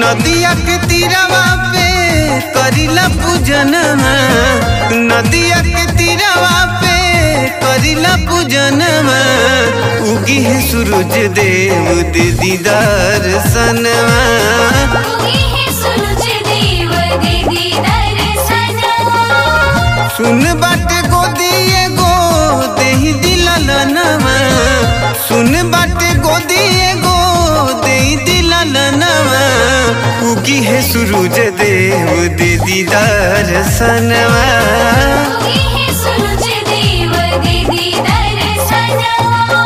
नदिया के तीरवा पे करिला पूजनमा नदिया के तीरवा पे करिला पूजनमा उगी है सूरज देव दे दीदार सनवा उगी है सूरज देव दे दीदार सनवा सुन बाटे गोदी एगो देही दिललनवा सुन बाटे गोदी एगो देही दिललनवा उगी है सूरज देव दे दीदार सनवा उगी है सूरज देव दे दीदार सनवा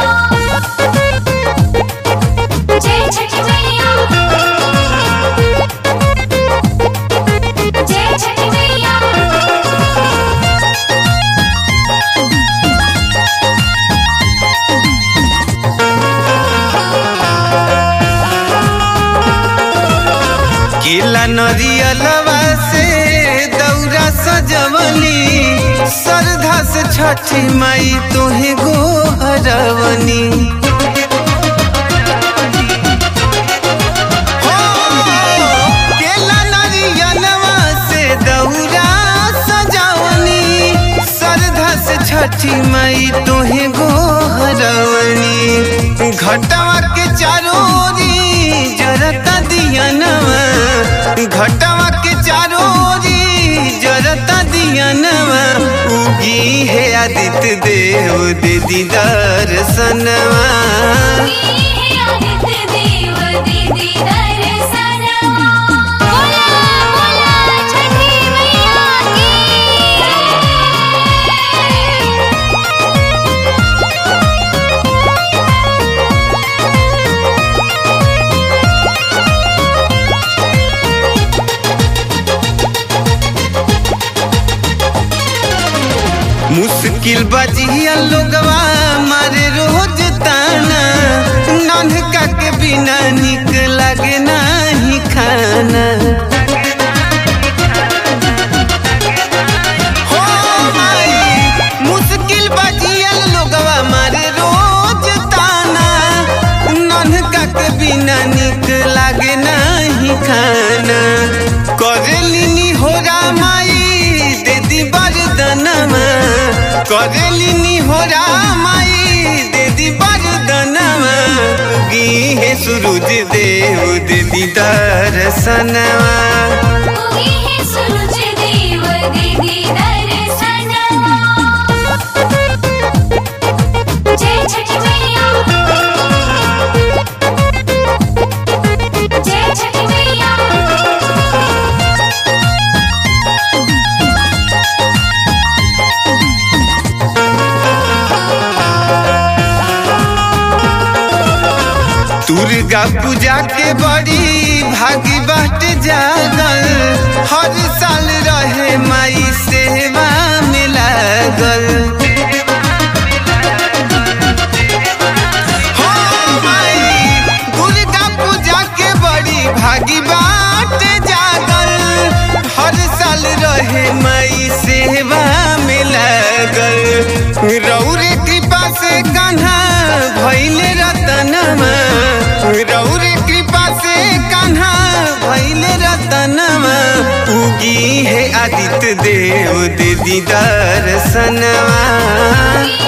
जय छठ मैया जय छठ मैया केला नरियलवा से दौरा सजवली श्रद्धा से छठी माई तोहे गोहरवनी हो, केला नरियलवा से दौरा सजवनी श्रद्धा से छठी माई तोहे गोहरवनी घटवा के चारों ओरी जरता दियनवा घटवा के चारों ओरी जरता दियनवा उगी है आदित्य देव दे दीदार सनवा उगी है आदित्य देव दे दीदार सनवा बोला बोला छठी मैया की मुश्किल बजिया लोगवा मारे रोज ताना नन्हका के बिना निक लगे नाही खाना हो माई, मुश्किल बजिया लोगवा मारे रोज ताना नन्हका के बिना निक लागे नाही खाना करेलिनी हो रामाई दे दी बरदनमा करेलिनी हो रामाई दे दी बरदनमा उगी है सूरज देव दे दी दर्शनवा उगी है सूरज देव दे दीदार सनवा जय छठ मैया जय छठ मैया दुर्गा पूजा के बड़ी भागी बाट जागल हर साल रहे माई सेवा में लागल हो माई, दुर्गा पूजा के बड़ी भागी बाट जागल हर साल रहे माई सेवा में लागल रौरे कृपा से कान्हा भैले रतनमा रौरे कृपा से कान्हा भैले रतनमा उगी है आदित्य देव दे दीदार सनवा उगी